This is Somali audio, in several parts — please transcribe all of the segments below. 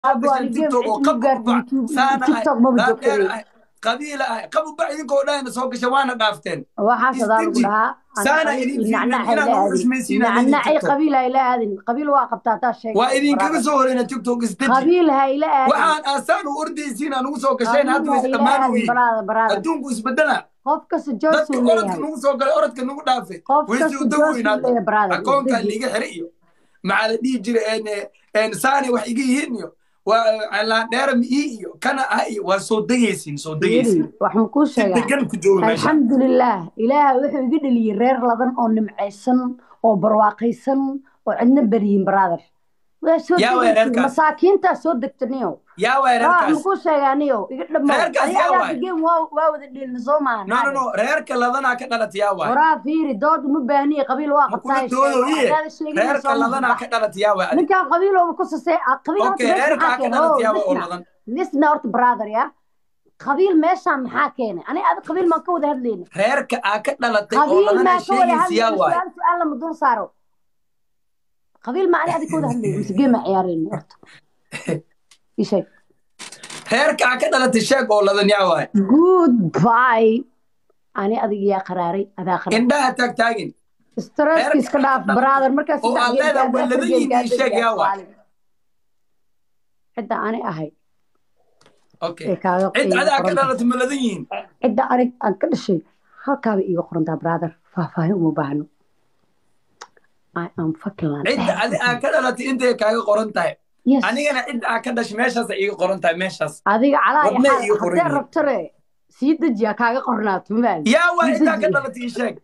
Abo, gashaan ani tiktok oo game qabu gaar bac YouTube- saana TikTok ah maba dhaadheer joogtay. ah qabiila ah qabu bac idinkoo dhahayna soo gasha waana dhaafteen waxaas adaa lagu istinji dhahaa saana idin fiirmin inaan ugu xushmaysiinaa leediin nacnacay tiktok qabiil ha ila aadin qabiil waa qabtaa taa sheegay waa idinkaga soo horeyna tiktok istinji qabiil ha ila aadin waxaan aasaan u ordaysiin aan ugu soo gasheen hadda way qabiil ha ila dhammaan aadin weyi baraada baraada adduunku isbedela qof kasta dadka johnson orodka leeyahay nagu soo galay orodka nagu dhaafay qof way kasta sii uda johnson weynaada leeyahay baraada akoonkaa isdeji liiga xire iyo maxaa la dhihi jira een saane wax iga yihiin iyo waa laandheera ii iyo kana ah iyo waa soo degaysiin soo fiiri degaysiin waxaan kuu si sheegaa degan ku jooga meesha alxamdulilaah ilaaha wuxuu iga dheliyey reer ladan oo nimcaysan oo barwaaqaysan oo cidna beriyin brother waa soo yaa waay degaysiin reerkaas masaakiintaa soo degtaniyo yaa waay waa reerkaas makuu sheegaaniyo iga dhamo reerkaas adiga yaa ayaa waay degeen waa waa wada dheelna soo maahan no no haade no reerka ladanaa ka dhalat yaa waay waraa fiiri dood uma baahniye qabiil waa ma kula qabtaa sheeg doodo iye waxdaada sheegina reerka soo ladanaa mabax ka dhalat yaa waay adi ninkan qabiilooba ku sasee qabiil horta okay meesha reerkaa maxaa ka keena dhalat o yaa waay oo lisna ladan lisna horta brother ya qabiil meeshaan maxaa keenay aniga adi qabiil maan ka wada hadlayna reerka aa ka dhalatay oo qabiil ladanaa maa ka wada sheegaysa yaa hadlayna waay su-aal su-aal lama dul saaro qabiil maa ani adi ka wada hadlayna mise geema ciyaarayna horta ii sheeg reerka aa ka dhalatay sheeg oo ladan yaa waay good bye ani adiga yaa qaraaray adaa qarar indhaha taag taagin stresska reerka iska aa ka dhaaf dhalatay brother markaa oo saddex aad geem leedahay gaadhay waa afar ladan geem yihiin ii gaadhay sheeg yaa yaa waay saalin cidda ani ahay okay ee kaaga cid iiga adaa ka qoran tahay dhalatay ma ladan yihiin cidda anig aan ka dhashay halkaaba iiga qorantaa brother faahfaahin uma baahno I am fucking land cidda adi aa ka dhalatay intay kaaga qoran tahay yes anigana cidda aa ka dhashay meeshaasa iiga qoran tahay meeshaas adiga calaa iyo wadnay xaal iiga qoran haddee yihiin rabtare sii dejiya kaaga qornaato mabaali yaa waa sii ciddaa ka dejiya dhalatay ii sheeg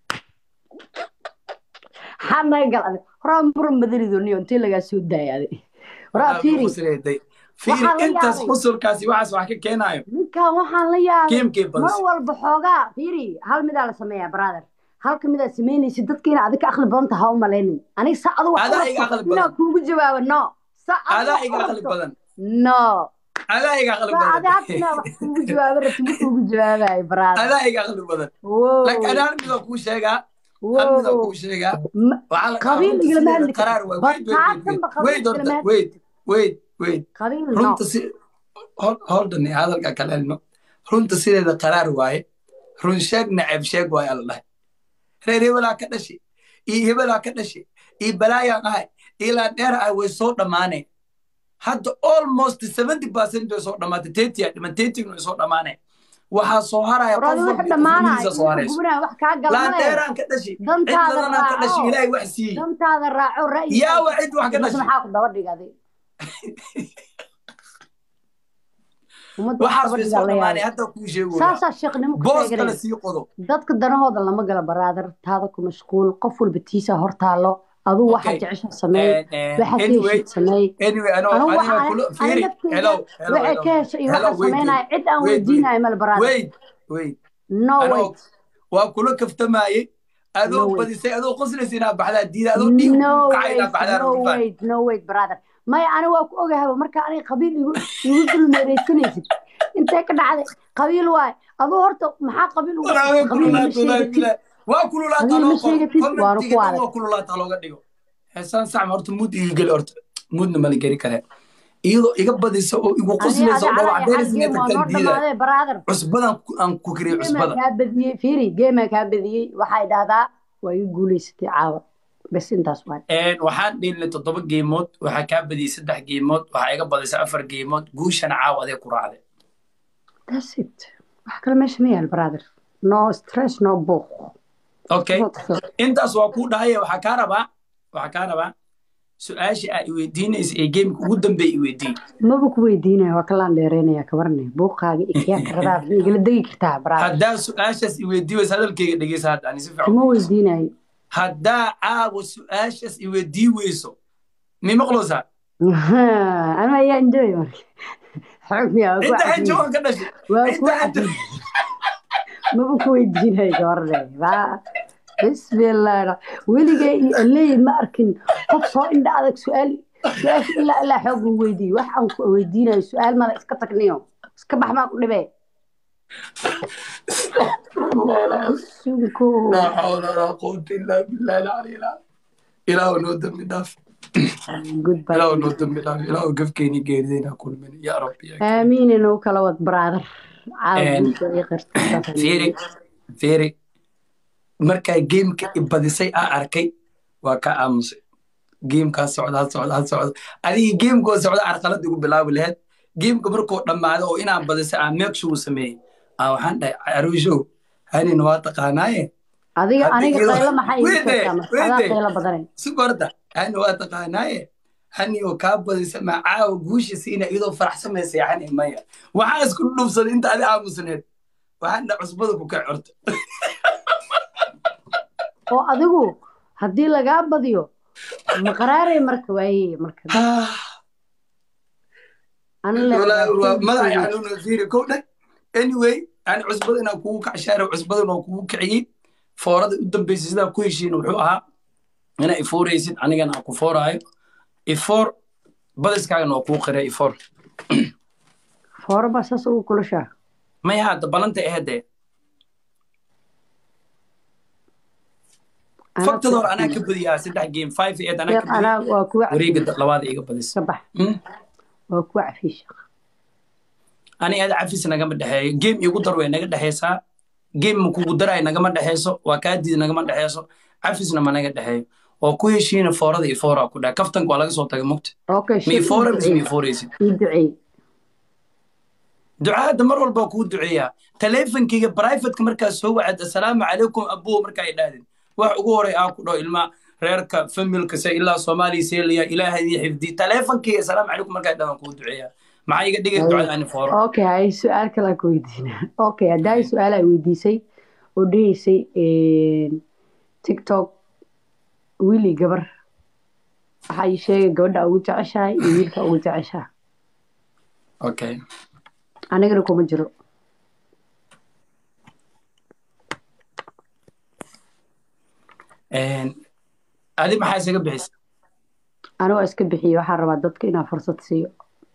maxaa naga gal adig horaa muran badanido niyo intee lagaa soo daaya adig horaa waxaa ugu fiiri qosleeday fiiri waxaan la intaas yaabay qusulkaasi waxaas wax ka keenaayo ninkan waxaan la yaabay geemkee mar badis walba xoogaa fiiri hal midaa la sameeyaa brother halka midaa samaynaysid dadka ina adiga aqli badan taha u malaynin aniga sa adu wax u adaa iga rabto aqli inaa badan kuugu jawaabo no sa adu adaa wax u iga aqli rabto badan no adaa iga aqli sa badan adi hadda inaa wax kuugu jawaabo rabto ma kuugu jawaabayo brother adaa iga aqli badan laakiin wow ana hal midoo kuu sheegaa hal midoo wow kuu sheegaa Ma- waxaa la dhahaa qabiil runta igalama sideeda hadli kartid qaraar waay wait wait wait bataatanba wait qabiil wait horta igalama hadli wait kartid wait wait qabiil no runta si hol- holdan iyo hadalka kale elno runta sideeda qaraar waaye run sheeg nacab sheeg waaye ala dhahay reer hebelaa ka dhashay iyo hebelaa ka dhashay iyo balaayaan ahay iyo laandheer ah way soo dhammaaneen hadda almost seventy percent way soo dhammaatay thirty aa dhiman thirty way soo dhammaaneen waxaa soo haraya war qof adi wax walba dhamaanaya qofnimadiisa soo inta harayso gubnaa wax kaa galmale laandheeraan ka dhashay cid dantaada ladanaan ka dhashay raaco ilaahay wax siiyey dantaada raaco ra'yiga yaa waa cid wax ka ummadda dhashay maxaa ku daba dhigaday ummadda wax waxaas daba way dhigaa soo la dhammaaneen yaabay hadda kuu sheegoyaa saasaa sheekhnimo ku boos kale sheeganaya sii qodo dadka danahooda lama gala baraader taada ku mashquul qof walba tiisa hor taalo aduu waxa okay jecesha sameey and, and waxa ka anyway heshid sameey anyway ano anigu aniga waxa kula ani fiiri nafteyda hello hello waxay hello ka hesha iyo hello waxa wait wait sameynaya cid aan wait wait weydiinayo mal baraader wait wait no ano wait waa kula kaftamayey no adoo wait badisay adoo qoslaysa inaa baxdaa diida adoo dhiig no kugu kacay inaa wait baxdaa no rufaan wait no wait brother maya ani waa ku ogahaba marka aniga qabiil igu igu dulmeeraysanaysid intee ka dhacday qabiil waay aduu horta maxaa qabiil ugu walaa way qabiil ma kululaato wallaahi sheegatid bilaa waa kululaataa qabiil loo ma qoro sheegatid waana ku commentiga dhan waaday waa kululaataa looga dhigo xesaan sacma horta muud iga geli horta muudna mala geli karee iyadoo iga badisa oo igu ani qoslaysa adi oo calaa dhawac iyo xal dheeris inay geem waa tagtaan noo diida dhamaaday brother cusbadan ku- aan ku kariyey geemaa cusbada kaa badiyey fiiri geemaa kaa badiyey waxay dhahdaa waa iga guulaysatay caawa bes intaas waay Een, waxaan dhiilnay toddoba geemood waxaa kaa badiyey saddex geemood waxaa iga badisay afar geemood guushana caawa adee ku raacday that's it wax kale meesha ma yaal brother no stress no buuq okay intaas waa kuu dhahaya waxaa kaa rabaa waxaa kaa rabaa su-aasha aa iweydiinaysa ee geemka ugu dambeeya iweydiin maba ku weydiinaya waa kalaan dheereynaya kabarne buuqaaga ikiyaa karadaa ma igala degi kartaa brother haddaa su-aashaas iweydiin waysa hadalkayga dhegeysa hadda ani si fiican kuma weydiinayo haddaa caawa su-aashaas iweydii weyso mi maqloosaa anu ayaa enjoy marka xoog miyaa waa ku cidda cajiib xinjoogan ka dhashay waa ku cidda cajiib xinjo maba ku weydiinayo kabarne waa bismillah weligay iyo leey ma arkin qof soo indha adag su-aal su-aasha ilaa ilaa xoog uu weydiiyo wax aan ku weydiinayo su-aal mala iska tagniyo iska bax maa ku dhibee sunko laa xawla walaa quwata illaa billahi alcali ilaahu noo dambi dhaaf goodbye ilaahu noo dambi dhaaf ilaahu gafkeeni geeridayna kulmin yaa rabbi yaa kariim. aamiin inuu kala wad brother Een, caawa fiiri fiiri markaa geemka ibadisay aa arkay waa ka aamusay geemkaa socda ha socda ha socda adigii geemkoo socda arqalad igu bilaabi laheyd geemka markuu dhammaado oo inaan badisay aan meekshu uu sameeyey aa waxaan dhahay caruushow hanina waa taqaanaaye adiga Hadda aniga iyadoo- qaylo maxay ii Wait there, sheegtaa marka wait adaa there. qaylo badanay si korta hani waa taqaanaaye hani oo kaa badisa macaawa guusha siina iyadoo faraxsamaysa yani maya waxaa isku dhubsaday inta adi aamusneed waxaan dha cusbada ku kac horta oo adigu haddii lagaa badiyo maqaraaray marka waaye marka ana le Walaa- waa madaxa xanuuna fiiri kow dheh anyway yani cusbada inaan kugu kacshaaro cusbadan oo kugu kiciyey foorada u dambeysay sidaa ku heshiin wuxuu ahaa inaa ifooraysid anigana aan ku fooraayo ifoor badiskaagana waa kuu qiray ifoor fooraba saas ugu kulashaa maya hadda balanta ahedee faktada hore anaa ka badiyaa saddex game five eight anaa ka anaa badiyay waa kuwa wareega labaada iga badisa ka bax Hmm? waa kuwa cafiisha ani aad cafis nagama dhexeeyo game igu dar way naga dhexeysaa game ma kugu daray nagama dhexeyso waa kaa diid nagama dhexeyso cafisna ma naga dhexeeyo oo ku heshiina foorada iyo fooraa ku dhahay kaftanka waa laga soo tagay mugta okay ma ifoora mise ma ifooraysid ii duceey ducaada mar walba kuu duceeyaa taleefankayga brivatka markaa soo wacad assalaamu calaykum abuo markaa ay dhahdeen wax ugu horay aa ku dhaho ilma reerka familka se ilaa soomaaliya seelaya ilaaha idin xifdi taleefankayga assalaamu calaykum markaa dhahdaan kuu duceeyaa maxaa iga dhigay ducada ani fooro okay hay su-aal kale aan ku weydiina okay haddaa su-aal ay weydiisay oo dhahaysay tiktok wiil iyo gabar waxaa ii sheegay gabadha ugu jeceshahay iyo wiilka ugu jeceshaha okay anigana kuma jiro adi maxaa isaga bixisa ani waa iska bixiye waxaan rabaa dadka inaan fursad siiyo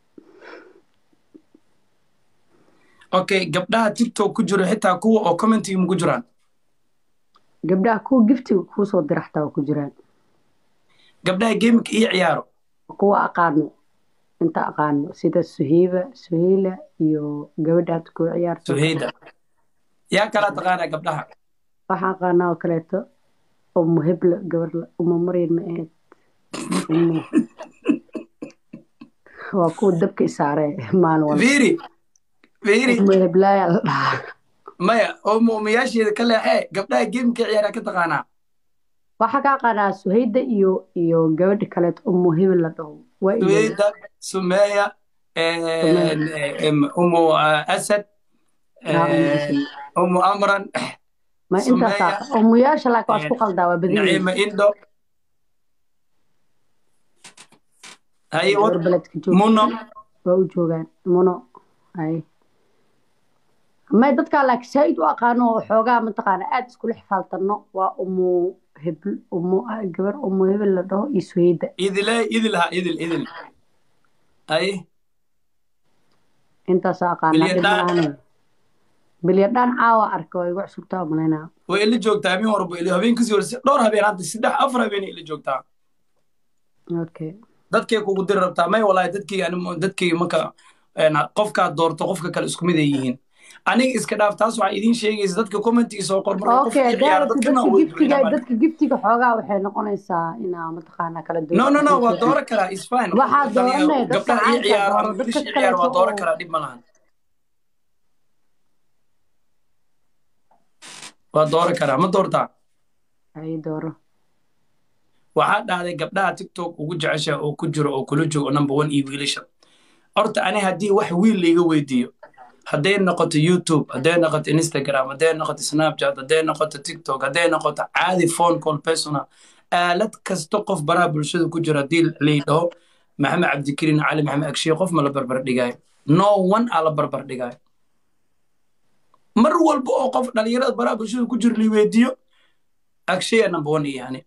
okay gabdhaha tiktok ku jiro xitaa kuwa oo commentiga maku jiraan gabdhaha kuwa giftiga kuusoo diraxtaa waa ku jiraan gabdhaha gameka iyo ciyaaro kuwa aqaano inta aqaano sida suheyba suheyla iyo gabadha hadda kuwa ciyaarta suheyda yaa kala taqaanaa gabdhaha waxaan aqaanaa oo kaleeto umu hebla gabar umu maryan ma ahayd umu waa kuwa dabka isaare maalin walba fiiri fiiri umu heblaaya la dhahaa maya oo muumiyaasheeda ka leexee gabdhaha gameka ciyaara ka taqaanaa waxaa ka aqaanaa suheyda iyo iyo gabadha kaleeto umu hebel la dhaho waa iyo suheyda sumeya umu asad umu amran ma intaas umuyaasha laakiin waa isku qaldaa waa badan naciima indo haye gabar beledka joogta muno waa u joogaan muno hay may dadkaa laakiin saaid u aqaano oo xoogaa mataqaana aada iskula xifaaltano waa umu hebl umu gabar umu hebel la dhaho iyo suheyda idile idil ha idil idil haye intaasaa aqaanaa dhib Bilyadhaan. malahan bilyadhaan caawa arka waa igu cusubtaa malaynaa way ila joogtaa habeen warba ila habeen kasii horse dhowr habeen hadda saddex afar habeen ila joogtaa okay dadkay kugu diri rabtaa may walaahi dadkayga ani dadkayga marka een, qofkaad doorto qofka kale isku mid ay yihiin aniga iska dhaaf taas waxaa idiin sheegaysa dadka commentiga soo qor marka qofka okay i ciyaara daarata dadkana dadka way giftiga ducinayaan. dadka giftiga xoogaa waxay noqonaysaa inaa mataqaanaa kala duwan no no no waa dooran karaa is fine Waxaa dooranaya dadka gabdhaha ii caanka ciyaaro dooro, ama dadka wiilasha ii ciyaaro waa kaleeto dooran oo- karaa dhib ma lahan waa dooran karaa ma doortaa ay dooro waxaa dhahday gabdhaha tiktok ugu jecesha oo ku jiro oo kula joogo number one iyo wiilasha horta ani haddii wax wiil laiga weydiiyo hadday noqoto youtube hadday noqoto instagram hadday noqoto snapchat hadday noqoto tiktok hadday noqoto caadi phone call personal aalad kasta qof baraha bulshada ku jiro haddii lay dhaho maxamed cabdikariin cali maxamed agshiye qof ma la barbar dhigaayo no one aa la barbar dhigaayo mar walba oo qof dhalinyarada baraha bulshada ku jiro lay weydiiyo agshiya number one yani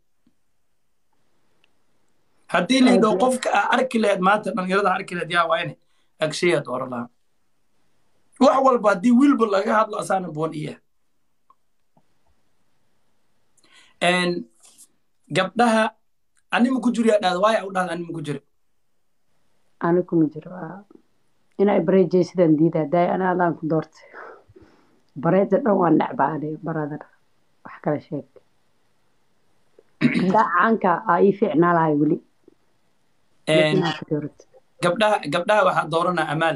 haddii la yidhaho qofka aa arki lahayd maanta dhalinyarada arki lahayd yaa waa ine agshayaad oran lahaa wax walba haddii wiilba laga hadlo asaana boon iya gabdhaha anima ku jiro yaa dhahda waaya u dhahda anima ku jiro ani kuma jiro inay bareejay sidaan diidaa daay ana adaan ku doortay bareeda dhan waa necbaane baradana wax kala sheeg gabdhaha caanka aa ii fiicnaa lahay weli inaad ku dooratid gabdhaha gabdhaha waxaa dooranaa amaal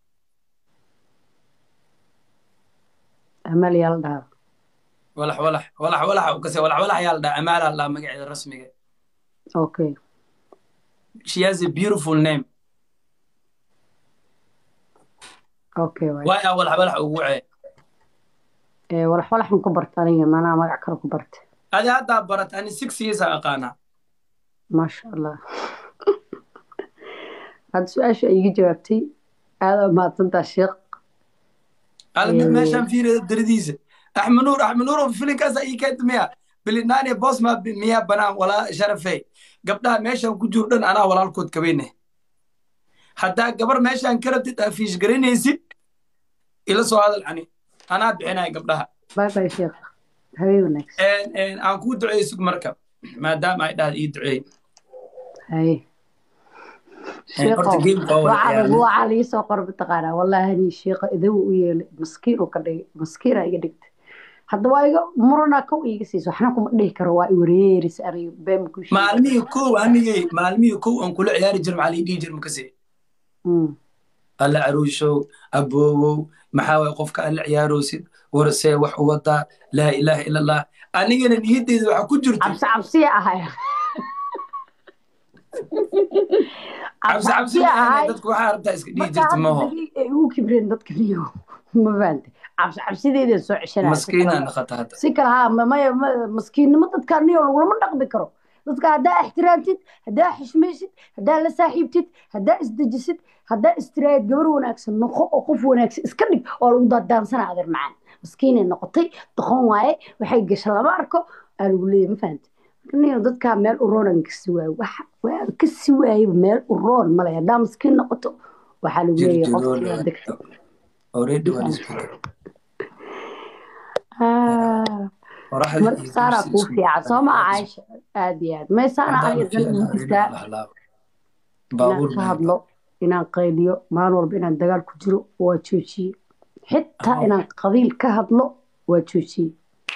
amal yaa la dhahaa walax walax walax walax u kase walax walax yaa la dhaha amaalaa la dhaha magaceeda rasmiga okay she has a beautiful name okay waay waaya walax walax ugu wacee ee walax walaxan ku barta aniga manaa magac kale ku barta adi haddaa barat ani six years aa aqaanaa maasha allah hadda su-aasha ay iga jawaabtay aada mahadsantaa sheekh al meeshaan fiirida daradiisa axmed nuur axmed nuur filinkaasa ii keenta miya bilinaane bosma miyaa banaan walaa sharafey gabdhaha meeshaan ku jiro dhan anaa walaalkood kabeyne haddaa gabar meeshaan ka rabtid aa fiish garanaysid ila soo hadal ani anaa bixinaya gabdhaha bye bye sheekh habeen wanaagsan aan kuu duceeyo sug marka maadaama ay dhahda ii duceey haye horta geemka waa wada ciyaarnay waxaa lii soo qor mataqaanaa wallaahi nii sheekha idagu u yeelay maskiin uu ka dhigay maskiina iga dhigtay hadda waa iga murana kow iiga siiso waxna kuma dhihi karo waa iwareeris aniga beemku maalmihii kow anigay maalmihii kow aan kula ciyaari jir maxaa lii dhihi jir makase alla caruushow aboowow maxaa waay qofka alla ciyaaroosid warsee wax u wadaa laa ilaaha ila allah anigana niyaddeeda waxaa ku jirta cabsi cabsiya ahay cabsi cabsi maahan dadku waxaa rabtaa iska dhihi jirta maho ugu kibreen dadka niyo ma fahantay cabsi cabsideedan soo ceshanaya maskiinaa naqata hadda si kale haa maya maskiinnimo dadka niyo lagulama dhaqmi karo dadka haddaa ixtiraamtid haddaa xishmaysid haddaa la saaxiibtid haddaa isdejisid haddaa istiraayid gabar wanaagsan noqo oo qof wanaagsan iska dhig oo lagu daadaansana adeer macaan maskiinay noqotay doqon waaye waxay gasha lama arko aa lagu leeyahy ma fahantay niyo dadkaa meel u roonan kasi waayo waxa waan kasi waayaba meel u roon male haddaa maskiin noqoto waxaa lagu leeyahay qofkiiaa degta already waa isbeddel marka saaraa kuu fiican soo ma caaisha aad iyo aad may saana aniga dan ugu jirtaa inaan ka hadlo inaan qayliyo maalin walba inaan dagaal ku jiro waa joojiye xitaa inaan qabiil ka hadlo waa joojiye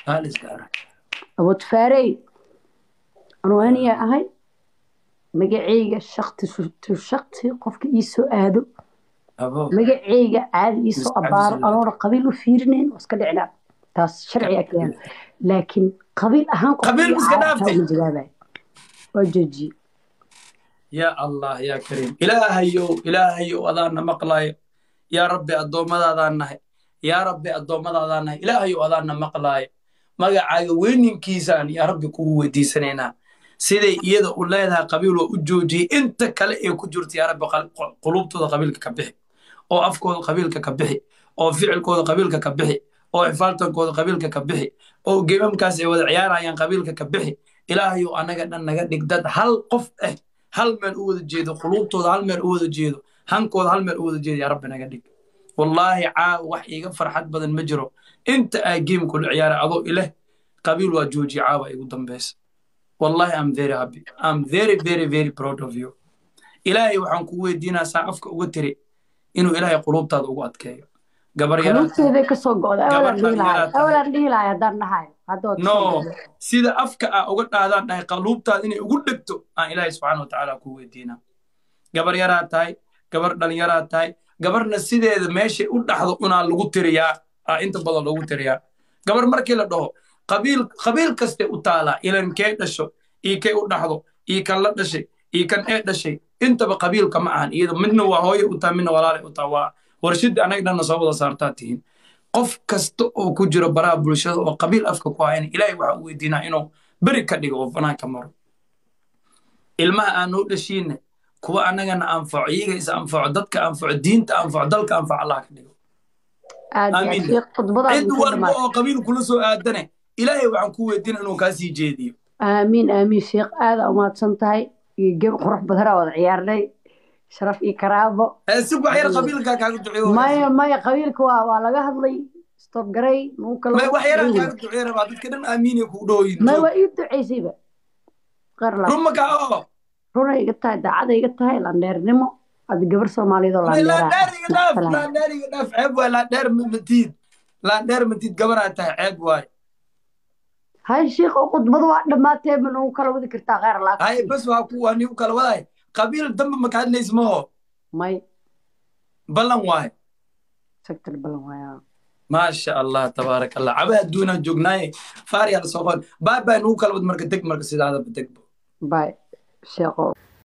abutfaarey anwaaniyaa ahay magaceyga shakti tu shakti qofka ii soo aado magaceyga caadi ii soo abaaro anoona qabiil u fiirinayn oo iska dhicnaa taas sharciga keen laakiin qabiil ahaan qabiil iska dhaaftay jawaabay waa joojiye yaa allah yaa kariim ilaahayow ilaahayow adaana maqlaayo yaa rabbi addoommadaadaan nahay yaa rabbi addoommadaadaan nahay ilaahayow adaana maqlaayo magacaaga weyninkiisaan yaa rabbi kugu weydiisanaynaa siday iyada u leedahay qabiil oo u joojiyey inta kale ee ku jirta yaa rabbi qulubtooda qabiilka ka bixi oo afkooda qabiilka ka bixi oo ficilkooda qabiilka ka bixi oo xifaaltankooda qabiilka ka bixi oo geemamkaas ay wada ciyaarayaan qabiilka ka bixi ilaahayow anaga dhan naga dhig dad hal qof ah hal meel u wada jeedo quluubtooda hal meel u wada jeedo hankooda hal meel u wada jeedo yaa rabbi naga dhig wallaahi caawa wax iiga farxad badan ma jiro inta aa geem kula ciyaaray adoo ileh qabiil waa joojiye caawa igu dambaysa wallahi am very happy am very very very proud of you ilaahay waxaan kugu weydiinaa saa afka uga tiri inuu ilaahay quluubtaada ugu adkeeyo gabar quluubteeday kasoo go'da awalan dhihi lahay awalan dhihi lahay haddaan dhahayo haddood no sida afka aa uga dhaadaan dhahay qaluubtaada inay ugu dhegto aan ilaahay subxaana watacaala ku weydiinaa gabar yaraa tahay gabar dhalinyaraa tahay gabarna sideeda meeshay u dhaxdo unaa lagu tiriyaa aa inta badan loogu tiriyaa gabar markii la dhaho qabiil qabiil kastay u taalaa ilan kee dhasho ii kay u dhaxdo ii kan la dhashay ii kan ee dhashay intaba qabiilka ma ahan iyada midna waa hooye u taha midna walaalay u taha waa warshadda anaga dhanna soo wada saartaa tihiin qof kasta oo ku jiro baraha bulshada oo qabiil afka ku hayna ilaahay waxaa u weydiinaa inuu beri ka dhigo oo banaanka maro ilmaha aan noo dhashiinne kuwa annagana anfaco iyaga is anfaco dadka anfaco diinta anfaco dalka anfaco allah ka dhigo amiin cid walba oo qabiil kula soo aadane ilaahay waxaan ku weydiina inuu kaa sii jeediyo aamiin aamiin sheekh aada umahadsan tahay geb qurux badanaa wada ciyaarnay sharaf iyo karaabo si waxyar qabiilkaa kaaga duceeyo maya maya qabiilka waa waa laga hadlay stop garay nuu kala may waxyaraa kaaga duceeyo rabaa dadka dhan aamiinay kugu dhooyin may waa ii duceysayba qeyr la run makaa oo runay iga tahay daacada iga tahay landheernimo ada gabar soomaaliyeed oo laandheer iga dhaaf landheera laandheer iga dhaaf ceeb waay laandheer matiid laandheer matiid gabaraa tahay ceeb waay hay shiikh oo khudbadu waa dhammaatee ma nagu kala wadi kartaa kheyr hay laakiin bas waa ku waa nigu kala wadaay qabiil dambe maka hadlays maho may ballan waay sector balan waaya maasha allah tabaaraka allah caba adduunaa joognaaye faariyaa la soo qon baabaa nugu kala wad marka deg marka sidaadaba degbo bay sheekho